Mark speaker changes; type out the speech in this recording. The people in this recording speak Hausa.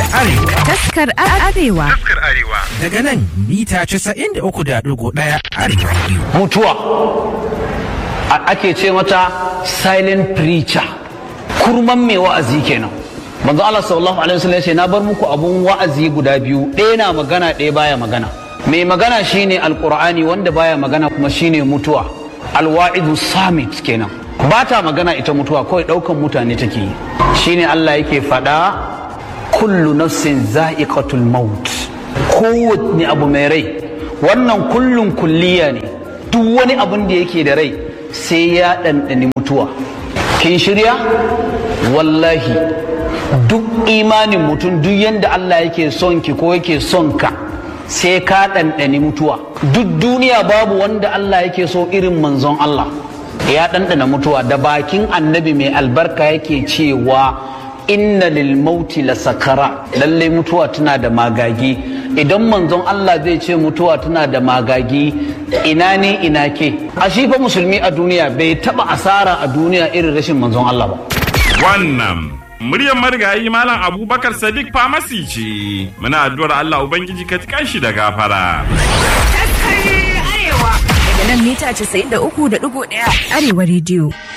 Speaker 1: Arewa.
Speaker 2: Taskar Arewa.
Speaker 3: Taskar Arewa.
Speaker 1: Daga nan mita 93.1 Arewa Radio.
Speaker 4: mutuwa A- ake ce mata silent preacher kurman mai wa'azi kenan manzo Allah sallallahu alaihi wasallam ya ce na bar muku abun wa'azi guda biyu ɗaya na magana ɗaya baya magana mai magana shine alqur'ani wanda baya magana kuma shine mutuwa alwa'idu samit kenan ba ta magana ita mutuwa kawai ɗaukan mutane take yi shine Allah yake faɗa kullu nafsin za'iqatul maut kowanne abu mai rai wannan kullun kulliya ne duk wani abun da yake da rai sai ya ɗanɗani mutuwa kin shirya wallahi duk imanin mutum duk yadda Allah yake son ki ko yake son ka sai ka ɗanɗani mutuwa duk duniya babu wanda Allah yake so irin manzon Allah ya ɗanɗana mutuwa da bakin annabi mai albarka yake cewa inna lil mauti la sakara lallai mutuwa tana da magagi idan manzon Allah zai ce mutuwa tana da magagi ina ne ina ke a shi fa musulmi a duniya bai taba asara a duniya irin rashin manzon Allah ba
Speaker 3: Wannan muryar marigayi Malam Abubakar Sadiq Famasi ce. Muna addu'ar Allah Ubangiji ka tikan shi da gafara.
Speaker 2: Daga nan mita 93.1 Arewa Radio.